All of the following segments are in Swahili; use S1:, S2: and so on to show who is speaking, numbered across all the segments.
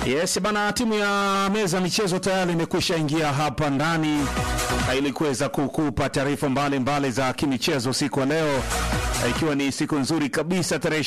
S1: Yes bana, timu ya meza michezo tayari imekwisha ingia hapa ndani ili kuweza kukupa taarifa mbalimbali za kimichezo siku ya leo, ikiwa ni siku nzuri kabisa, tarehe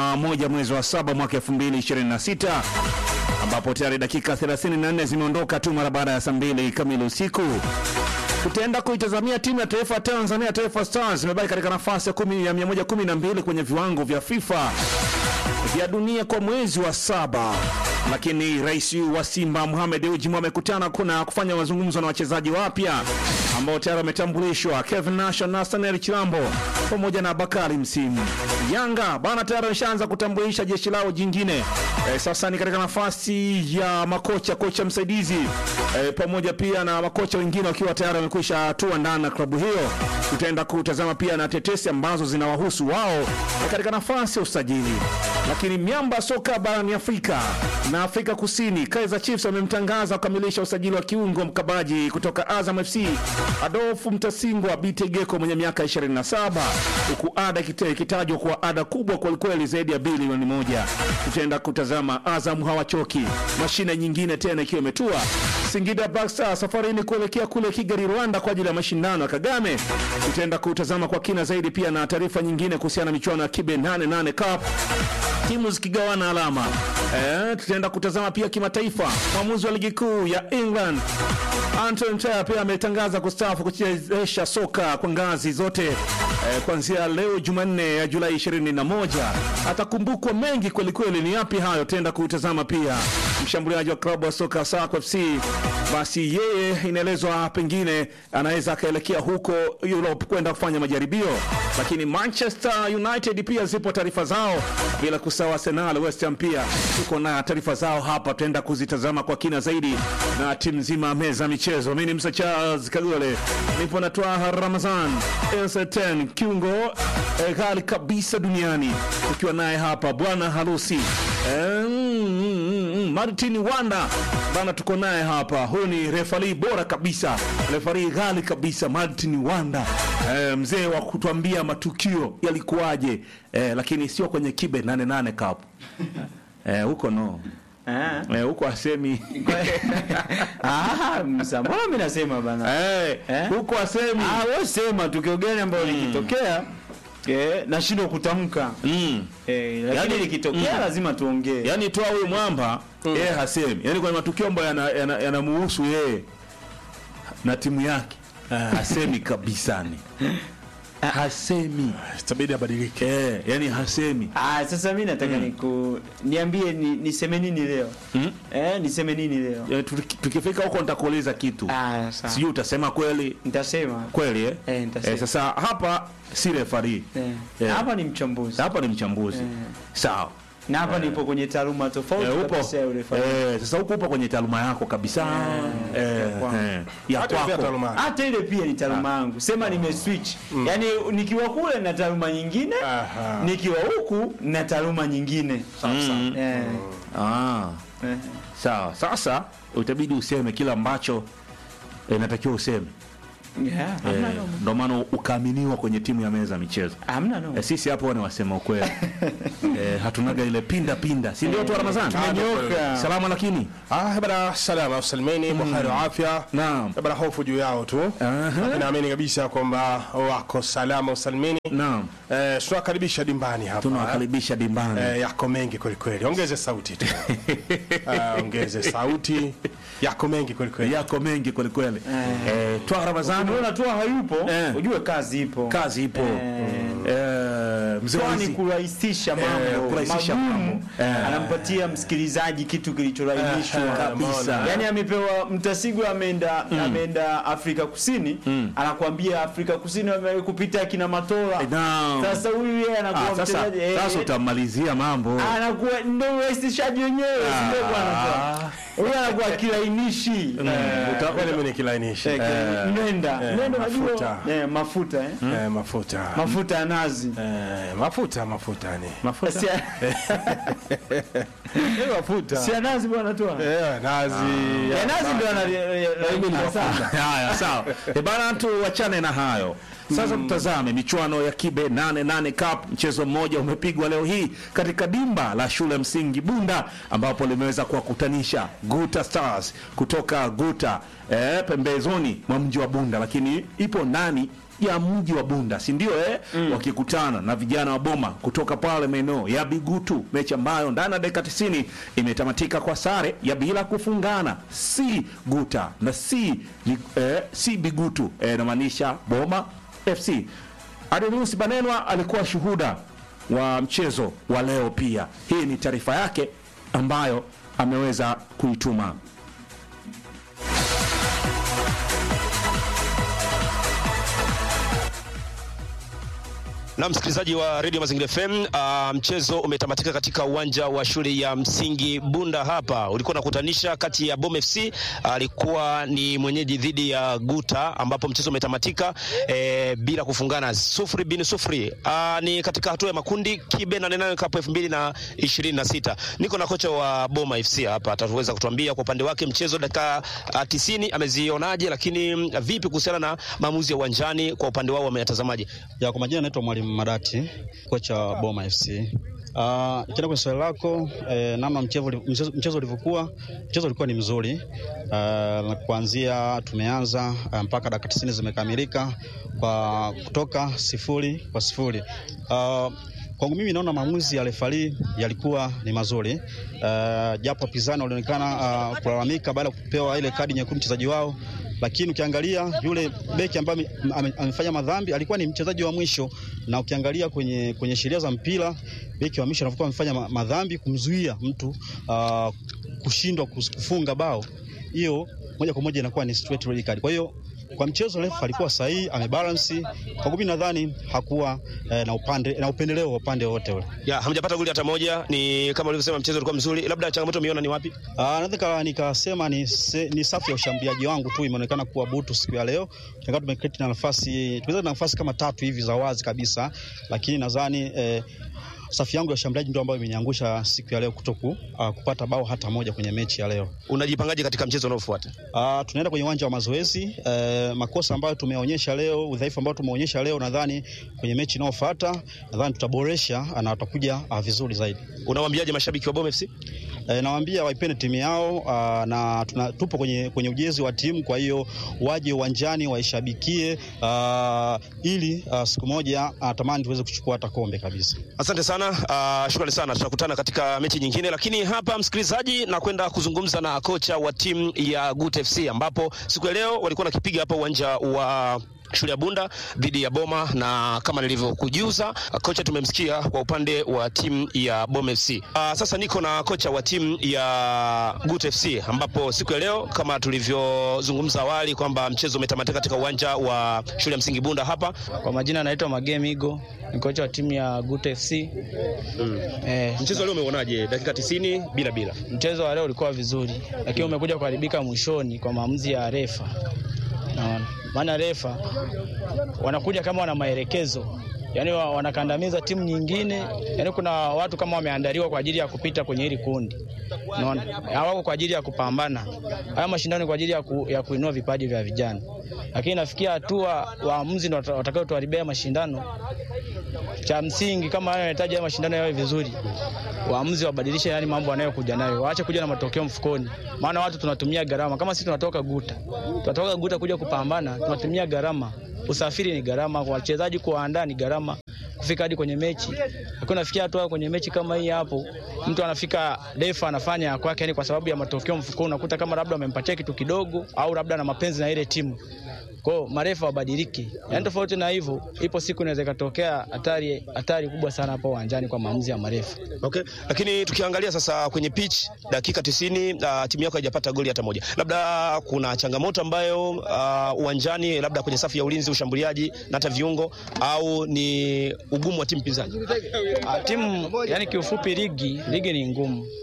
S1: 21 mwezi wa saba mwaka 2026 ambapo tayari dakika 34 zimeondoka tu mara baada ya saa mbili kamili usiku. Tutaenda kuitazamia timu ya taifa ya Tanzania, Taifa Stars imebaki katika nafasi ya kumi ya 112 kwenye viwango vya FIFA vya dunia kwa mwezi wa saba, lakini rais wa Simba Mohamed Dewji amekutana kuna kufanya mazungumzo na wachezaji wapya ambao tayari wametambulishwa, Kevin Nasha, Nathaniel Chilambo pamoja na Bakari Msimu. Yanga bana tayari wameshaanza kutambulisha jeshi lao jingine. E, sasa ni katika nafasi ya makocha, kocha msaidizi e, pamoja pia na makocha wengine wakiwa tayari wamekwisha hatua ndani na klabu hiyo. Tutaenda kutazama pia na tetesi ambazo zinawahusu wao e, katika nafasi ya usajili. Lakini miamba soka barani Afrika na Afrika Kusini, Kaizer Chiefs wamemtangaza kukamilisha usajili wa kiungo mkabaji kutoka Azam FC Adolfu Mtasingwa Bitegeko mwenye miaka 27 huku ada ikite- ikitajwa kuwa ada kubwa kwelikweli zaidi ya bilioni moja. Tutaenda kutazama Azam hawachoki, mashine nyingine tena ikiwa imetua Singida Black Stars safarini kuelekea kule Kigali, Rwanda kwa ajili ya mashindano ya Kagame. Tutaenda kutazama kwa kina zaidi pia na taarifa nyingine kuhusiana na michuano ya Kibe 88 Cup timu zikigawana alama. Eh, tutaenda kutazama pia kimataifa. Mwamuzi wa ligi kuu ya England Anton Taylor pia ametangaza kustaafu kuchezesha soka kwa ngazi zote eh, kuanzia leo Jumanne ya Julai 21. Atakumbukwa mengi kweli kweli. Ni yapi hayo? Tutaenda kutazama pia mshambuliaji wa klabu ya soka Sako FC, basi yeye inaelezwa pengine anaweza akaelekea huko Europe kwenda kufanya majaribio, lakini Manchester United pia zipo taarifa zao, bila kusahau Arsenal, West Ham pia tuko na taarifa zao hapa, tutaenda kuzitazama kwa kina zaidi na timu nzima ya meza michezo. Mimi ni Msa Charles Kagole, nipo na Twaha Ramazan Entertain kiungo eh, ghali kabisa duniani, ukiwa naye hapa bwana harusi eh, mm, mm, mm, Martin Wanda bana, tuko naye hapa. Huyu ni refari bora kabisa, refari ghali kabisa, Martin Wanda eh, mzee wa kutuambia matukio yalikuwaje, eh, lakini sio kwenye Kibe 88 Cup eh, huko no
S2: Ah.
S1: eh, huko asemi
S2: Ah, msa, mbona mimi nasema bana?
S1: eh,
S2: Eh?
S1: huko asemi
S2: Ah, wewe sema tukio gani ambalo likitokea eh, nashindwa kutamka.
S1: mm.
S2: Eh, lakini
S1: Yaani-
S2: likitokea
S1: mm.
S2: lazima tuongee.
S1: Yaani toa huyu mwamba yeye hasemi, yaani kwenye matukio ambayo yanamuhusu yana, yanamuhusu yeye na timu yake hasemi kabisani, hasemi
S3: itabidi abadilike.
S1: eh, yani hasemi
S2: Ah, sasa mimi nataka niku niambie ni, niseme nini leo?
S1: mm?
S2: Eh, niseme nini leo?
S1: Yaani tuki- tukifika huko nitakuuliza kitu
S2: Ah, sawa.
S1: sijui utasema kweli
S2: Nitasema.
S1: kweli eh?
S2: Eh, nitasema.
S1: Eh, sasa hapa si refari
S2: Eh.
S1: Eh.
S2: Hapa ni mchambuzi.
S1: hapa ni mchambuzi
S2: Eh.
S1: sawa
S2: Na hapa nipo kwenye taaluma tofauti
S1: Eh, upo
S2: kabisa ya urefa.
S1: eh, sasa huko upo kwenye taaluma yako kabisa eh,
S2: ya kwangu.
S1: eh, ya
S3: Hata pia
S1: kwako
S3: taaluma.
S2: hata ile pia ni taaluma yangu sema nime switch yaani nikiwa kule na taaluma nyingine
S3: Aha.
S2: nikiwa huku na taaluma nyingine
S1: Mm.
S2: Eh,
S1: Ah,
S2: eh.
S1: sawa. Sasa utabidi useme kile ambacho eh, inatakiwa useme
S2: Yeah,
S1: eh,
S2: hamna noma.
S1: ndo maana ukaaminiwa kwenye timu ya meza ya michezo.
S2: Hamna noma.
S1: Eh, sisi hapo ni wasema ukweli eh, hatunaga ile pinda pinda, si ndio tu Ramadhani?
S2: Tumenyoka.
S1: Salama lakini
S3: Ah, bana salama usalimeni, buheri wa afya.
S1: naam,
S3: Bana hofu juu yao tu.
S1: Aha.
S3: Lakini naamini kabisa kwamba wako salama usalimeni.
S1: naam,
S3: Eh, tunakaribisha dimbani hapa.
S1: tunawakaribisha dimbani
S3: Eh, yako mengi kweli kweli. Ongeze sauti tu. Ah, ongeze sauti. Yako mengi kweli kweli.
S1: yako mengi kweli kweli. Eh, twa Ramadhani,
S2: unaona tu hayupo
S1: Eh.
S2: ujue kazi ipo
S1: kazi ipo eh, mzee
S2: Kwani
S1: Wizi.
S2: kurahisisha mambo
S1: kurahisisha
S2: magumu
S1: mambo. Eh.
S2: anampatia msikilizaji kitu kilichorahisishwa
S3: Eh,
S1: kabisa.
S2: Yaani amepewa Mtasigwa ameenda ameenda Afrika Kusini anakuambia Afrika Kusini wamekupita kina Matola
S1: Naam.
S2: sasa huyu yeye anakuwa
S1: Ah, sasa
S2: mchezaji eh,
S1: sasa utamalizia mambo
S2: anakuwa ndio urahisishaji wenyewe si ndio bwana huyu anakuwa kilainishi
S3: Uta- Kweli mimi nikilainisha.
S2: Eh, mnenda
S3: eh,
S2: mnenda
S3: mafuta.
S2: unajua eh, mafuta eh
S3: Eh, mafuta.
S2: mafuta ya nazi.
S3: Eh, mafuta mafuta ni
S1: Mafuta.
S2: Si
S3: Eh, mafuta
S2: si ya nazi bwana tu.
S3: Eh, nazi
S2: Ya nazi ndio ana
S1: Haya, sawa. E bana, tuachane na hayo sasa. Tutazame michuano ya Kibe 88 Cup. Mchezo mmoja umepigwa leo hii katika dimba la shule ya msingi Bunda, ambapo limeweza kuwakutanisha Guta Stars kutoka Guta eh, pembezoni mwa mji wa Bunda, lakini ipo ndani ya mji wa Bunda, si ndio eh? Wakikutana na vijana wa Boma kutoka pale maeneo ya Bigutu, mechi ambayo ndani ya dakika 90 imetamatika kwa sare ya bila kufungana, si Guta na si eh, si Bigutu eh, inamaanisha Boma FC. Adelinus Banenwa alikuwa shuhuda wa mchezo wa leo pia. Hii ni taarifa yake ambayo ameweza kuituma.
S4: Na msikilizaji wa Radio Mazingira FM, uh, mchezo umetamatika katika uwanja wa shule ya msingi Bunda. Hapa ulikuwa unakutanisha kati ya Bom FC alikuwa ni mwenyeji dhidi ya Guta, ambapo mchezo umetamatika eh, bila kufungana sufuri bin sufuri. Uh, ni katika hatua ya makundi Kibe na Nene Cup 2026. Niko na kocha wa Boma FC hapa, ataweza kutuambia kwa upande wake mchezo dakika uh, 90 amezionaje, lakini mm, vipi kuhusiana na maamuzi ya uwanjani kwa upande wao wameyatazamaje?
S5: Ya, kwa majina naitwa Mwalimu Madati, kocha wa Boma FC. Uh, kienda kwenye swali lako eh, namna mchezo mchezo- mchezo ulivyokuwa, mchezo ulikuwa ni mzuri uh, na kuanzia tumeanza uh, mpaka dakika tisini zimekamilika kwa kutoka sifuri kwa sifuri. Uh, kwangu mimi naona maamuzi ya refari yalikuwa ni mazuri uh, japo wapinzani walionekana uh, kulalamika baada ya kupewa ile kadi nyekundu mchezaji wao lakini ukiangalia yule beki ambaye ame- ame- amefanya madhambi alikuwa ni mchezaji wa mwisho, na ukiangalia kwenye, kwenye sheria za mpira beki wa mwisho anapokuwa amefanya ma- madhambi kumzuia mtu uh, kushindwa kus- kufunga bao, hiyo moja kwa moja inakuwa ni straight red card. Kwa hiyo kwa mchezo refa alikuwa sahihi, amebalance. Kwa mimi nadhani hakuwa eh, na upande na upendeleo wa upande wote ule.
S4: Ya, hamjapata goli hata moja. Ni kama ulivyosema mchezo ulikuwa mzuri, labda changamoto umeona ni wapi?
S5: Ah, naweza nika- nikasema ni, se, ni safu ya ushambuliaji wangu tu imeonekana kuwa butu siku ya leo. Tunakaa tumeketi na nafasi tumeweza na nafasi kama tatu hivi za wazi kabisa, lakini nadhani eh, safu yangu ya ushambuliaji ndio ambayo imeniangusha siku ya leo kutoku uh, kupata bao hata moja kwenye mechi ya leo.
S4: Unajipangaje katika mchezo unaofuata?
S5: Uh, tunaenda kwenye uwanja wa mazoezi uh, makosa ambayo tumeonyesha leo, udhaifu ambao tumeonyesha leo, nadhani kwenye mechi inayofuata nadhani tutaboresha na watakuja uh, vizuri zaidi.
S4: Unawaambiaje mashabiki wa Bom FC?
S5: E, nawaambia waipende timu yao aa, na tuna, tupo kwenye, kwenye ujezi wa timu, kwa hiyo waje uwanjani waishabikie aa, ili aa, siku moja aa, tamani tuweze kuchukua hata kombe kabisa.
S4: Asante sana, uh, shukrani sana. Tutakutana katika mechi nyingine, lakini hapa msikilizaji, na kwenda kuzungumza na kocha wa timu ya Gut FC ambapo siku ya leo walikuwa nakipiga hapa uwanja wa shule ya Bunda dhidi ya Boma, na kama nilivyokujuza kocha tumemsikia kwa upande wa timu ya Boma FC. Uh, sasa niko na kocha wa timu ya Gut FC ambapo siku ya leo kama tulivyozungumza awali kwamba mchezo umetamatika katika uwanja wa shule ya msingi Bunda hapa.
S6: Kwa majina naitwa Magemi Igo, ni kocha wa timu ya Gut FC. Eh,
S4: Mchezo leo umeuonaje? Dakika 90 bila bila.
S6: mchezo wa leo ulikuwa vizuri, lakini umekuja kuharibika mwishoni kwa maamuzi ya refa. Naona maana refa wanakuja kama wana maelekezo yaani wa- wanakandamiza timu nyingine. Yaani kuna watu kama wameandaliwa kwa ajili ya kupita kwenye hili kundi, unaona, hawako kwa ajili ya kupambana. Haya mashindano ni kwa ajili ya, ku, ya kuinua vipaji vya vijana, lakini nafikia hatua waamuzi ndio watakao tuharibia mashindano. Cha msingi kama hayo yanahitaji haya mashindano yawe vizuri, waamuzi wabadilishe yani mambo wanayokuja nayo, waache kuja na matokeo mfukoni, maana watu tunatumia gharama. Kama sisi tunatoka Guta, tunatoka Guta kuja kupambana, tunatumia gharama. Usafiri ni gharama, kwa wachezaji kuwaandaa ni gharama, kufika hadi kwenye mechi. Lakini unafikia hatua kwenye mechi kama hii hapo, mtu anafika refa anafanya ya kwake, yani kwa sababu ya matokeo mfukoni, unakuta kama labda amempatia kitu kidogo, au labda na mapenzi na ile timu kwa hiyo marefa wabadilike. Yaani tofauti na hivyo, ipo siku inaweza ikatokea hatari hatari kubwa sana hapo uwanjani kwa maamuzi ya marefa.
S4: Okay. Lakini tukiangalia sasa kwenye pitch dakika 90 uh, timu yako haijapata goli hata moja. Labda kuna changamoto ambayo uh, uwanjani labda kwenye safu ya ulinzi, ushambuliaji na hata viungo au ni ugumu wa timu pinzani.
S6: Ah, Timu yani kiufupi, ligi ligi ni ngumu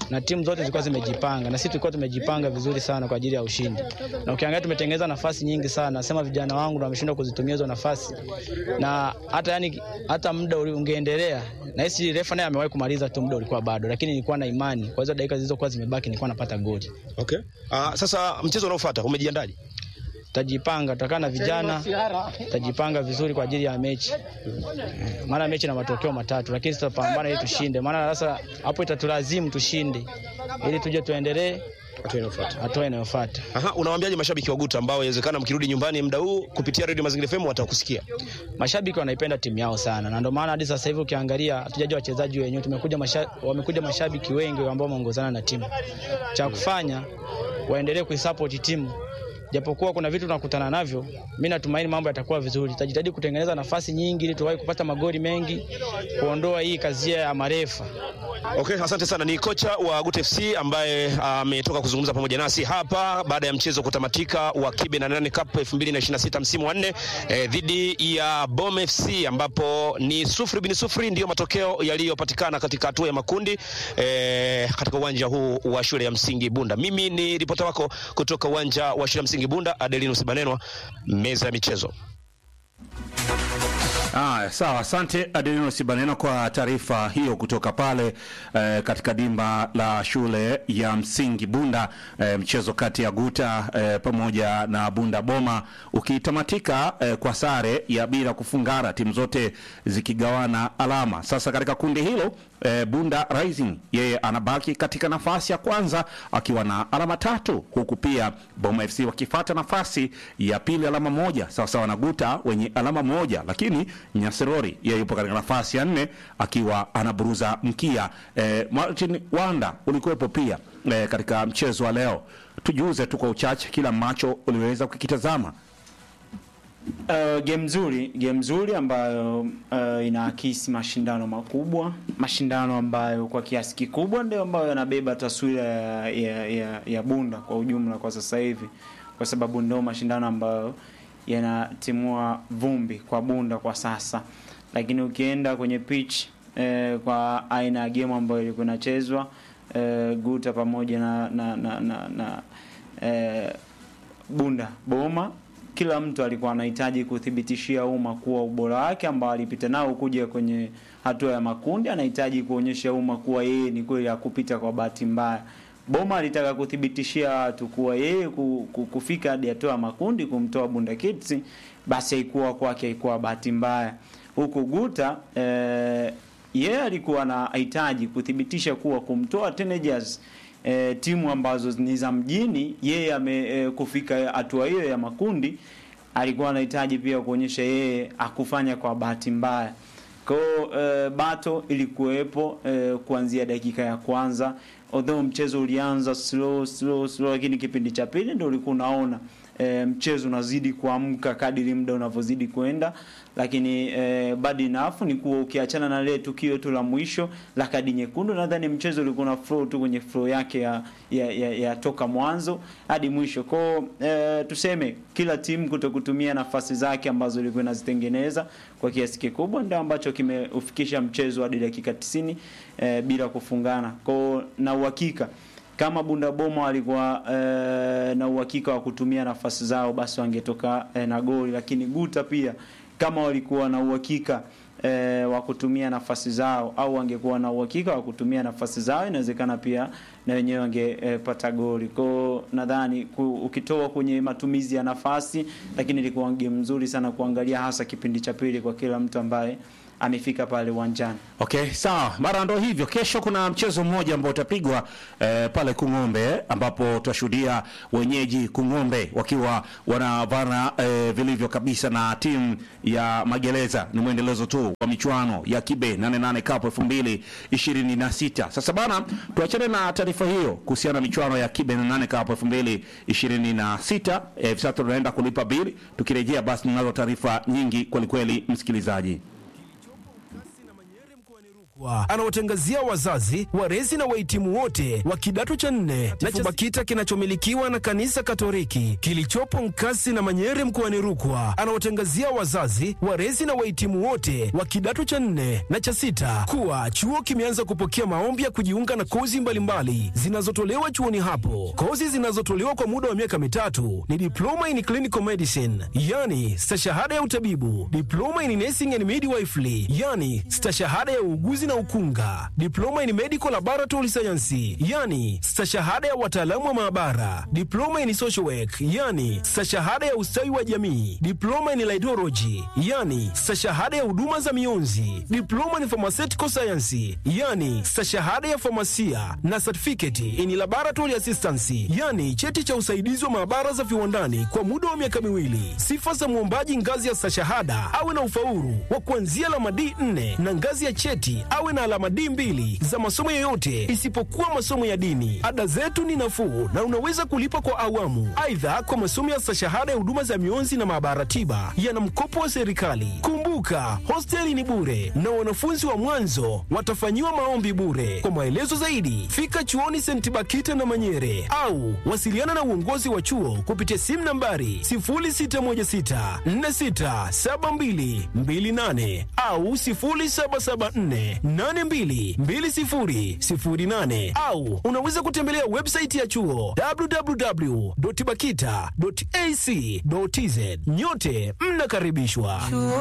S6: na timu zote zilikuwa zimejipanga na sisi tulikuwa tumejipanga vizuri sana kwa ajili ya ushindi, na ukiangalia tumetengeneza nafasi nyingi sana. Nasema vijana wangu ndio wameshindwa kuzitumia hizo nafasi, na hata yani, hata muda uli- ungeendelea na hisi refa naye amewahi kumaliza tu, muda ulikuwa bado, lakini nilikuwa na imani kwa hizo dakika zilizokuwa zimebaki nilikuwa napata goli.
S4: Okay. Uh, sasa mchezo unaofuata umejiandaje?
S6: Tutajipanga, tutakaa na vijana, tutajipanga vizuri kwa ajili ya mechi, maana mechi na matokeo matatu, lakini tutapambana ili tushinde, maana sasa hapo itatulazimu tushinde ili tuje tuendelee
S4: Hatua inayofuata.
S6: hatua inayofuata.
S4: Aha, unawaambiaje mashabiki wa Guta ambao inawezekana mkirudi nyumbani muda huu kupitia Radio Mazingira FM watakusikia?
S6: Mashabiki wanaipenda timu yao sana, na ndio maana hadi sasa hivi ukiangalia hatujaja wachezaji wenyewe, tumekuja masha, wamekuja mashabiki wengi ambao wameongozana na timu. Cha kufanya waendelee kuisupport timu, japokuwa kuna vitu tunakutana navyo. Mimi natumaini mambo yatakuwa vizuri, tutajitahidi kutengeneza nafasi nyingi ili tuwahi kupata magoli mengi, kuondoa hii kazia ya marefa.
S4: Okay, asante sana. Ni kocha wa Gut FC ambaye ametoka kuzungumza pamoja nasi hapa baada ya mchezo kutamatika wa Kibe na Nane Cup 2026 msimu wa nne eh, dhidi ya Bom FC ambapo ni sufuri bin sufuri ndiyo matokeo yaliyopatikana katika hatua ya makundi eh, katika uwanja huu wa shule ya msingi Bunda. Mimi ni ripota wako kutoka uwanja wa shule ya msingi Bunda, Adelinus Banenwa, meza ya michezo.
S1: Aya, sawa. Asante Adelino Sibaneno kwa taarifa hiyo kutoka pale eh, katika dimba la shule ya msingi Bunda, eh, mchezo kati ya Guta eh, pamoja na Bunda Boma ukitamatika eh, kwa sare ya bila kufungana, timu zote zikigawana alama. Sasa katika kundi hilo eh, Bunda Rising yeye anabaki katika nafasi ya kwanza akiwa na alama tatu, huku pia Boma FC wakifata nafasi ya pili alama moja sawasawa na Guta wenye alama moja, lakini Nyasirori yeye yupo katika nafasi ya nne akiwa anaburuza mkia. Eh, Martin Wanda ulikuwepo pia eh, katika mchezo wa leo, tujuze tu kwa uchache kila ambacho uliweza kukitazama.
S2: Uh, game nzuri, game nzuri ambayo uh, inaakisi mashindano makubwa, mashindano ambayo kwa kiasi kikubwa ndio ambayo yanabeba taswira ya, ya, ya, ya Bunda kwa ujumla kwa sasa hivi, kwa sababu ndio mashindano ambayo yanatimua vumbi kwa Bunda kwa sasa, lakini ukienda kwenye pitch eh, kwa aina ya game ambayo ilikuwa inachezwa eh, Guta pamoja na, na, na, na, na eh, Bunda Boma kila mtu alikuwa anahitaji kuthibitishia umma kuwa ubora wake ambao alipita nao kuja kwenye hatua ya makundi, anahitaji kuonyesha umma kuwa yeye ni kweli hakupita kwa bahati mbaya. Boma alitaka kuthibitishia watu kuwa yeye ku- ku- kufika hadi hatua ya makundi kumtoa Bunda Kids, basi haikuwa kwake, haikuwa bahati mbaya. Huku Guta eh, yeye alikuwa anahitaji kuthibitisha kuwa kumtoa Teenagers e, timu ambazo ni za mjini yeye ame e, kufika hatua hiyo ya makundi alikuwa anahitaji pia kuonyesha yeye akufanya kwa bahati mbaya kwa hiyo e, bato ilikuwepo e, kuanzia dakika ya kwanza although mchezo ulianza slow slow slow lakini kipindi cha pili ndio ulikuwa unaona e, mchezo unazidi kuamka kadiri muda unavyozidi kwenda lakini e, bad enough ni kuwa ukiachana na lile tukio tu la mwisho la kadi nyekundu nadhani mchezo ulikuwa na flow tu kwenye flow yake ya, ya, ya, ya toka mwanzo hadi mwisho kwao e, tuseme kila timu kuto kutumia nafasi zake ambazo ilikuwa inazitengeneza kwa kiasi kikubwa ndio ambacho kimeufikisha mchezo hadi dakika 90 e, bila kufungana kwao na uhakika kama Bunda Boma walikuwa e, na uhakika wa kutumia nafasi zao basi wangetoka e, na goli, lakini Guta pia kama walikuwa na uhakika e, wa kutumia nafasi zao au wangekuwa na uhakika wa kutumia nafasi zao, inawezekana pia na wenyewe wangepata e, goli. Kwa nadhani ku- ukitoa kwenye matumizi ya nafasi, lakini ilikuwa game nzuri sana kuangalia, hasa kipindi cha pili kwa kila mtu ambaye amefika pale uwanjani.
S1: Okay, sawa. Mara ndo hivyo. Kesho kuna mchezo mmoja ambao utapigwa eh, pale Kung'ombe ambapo tutashuhudia wenyeji Kung'ombe wakiwa wanavana eh, vilivyo kabisa na timu ya Magereza. Ni mwendelezo tu wa michuano ya Kibe 88 Cup 2026. Sasa bana, tuachane na taarifa hiyo kuhusiana na michuano ya Kibe 88 Cup 2026. Eh, hivi sasa tunaenda kulipa bili. Tukirejea basi tunazo taarifa nyingi kwelikweli, msikilizaji.
S7: anawatangazia wazazi, walezi na wahitimu wote wa kidato cha nne na cha BAKITA kinachomilikiwa na kanisa Katoliki kilichopo Nkasi na Manyere mkoani Rukwa. Anawatangazia wazazi, walezi na wahitimu wote wa kidato cha nne na cha sita kuwa chuo kimeanza kupokea maombi ya kujiunga na kozi mbalimbali zinazotolewa chuoni hapo. Kozi zinazotolewa kwa muda wa miaka mitatu ni diploma in clinical medicine, yani stashahada ya utabibu, diploma in nursing and midwifery, yani stashahada ya uuguzi na ukunga, diploma in medical laboratory science, yani stashahada ya wataalamu wa maabara, diploma in social work, yani stashahada ya ustawi wa jamii, diploma in laidology, yani stashahada ya huduma za mionzi, diploma in pharmaceutical science, yani stashahada ya famasia na certificate in laboratory assistance, yani cheti cha usaidizi wa maabara za viwandani kwa muda wa miaka miwili. Sifa za mwombaji ngazi ya stashahada awe na ufaulu wa kuanzia alama D4 na ngazi ya cheti awe na alama D2 za masomo yoyote isipokuwa masomo ya dini. Ada zetu ni nafuu na unaweza kulipa kwa awamu. Aidha, kwa masomo ya stashahada ya huduma za mionzi na maabara tiba yana mkopo wa serikali. Kumbuka, hosteli ni bure na wanafunzi wa mwanzo watafanyiwa maombi bure. Kwa maelezo zaidi, fika chuoni St. Bakita na Manyere au wasiliana na uongozi wa chuo kupitia simu nambari 0616467228 au 0774822008 au unaweza kutembelea website ya chuo www.bakita.ac.tz. Nyote mnakaribishwa.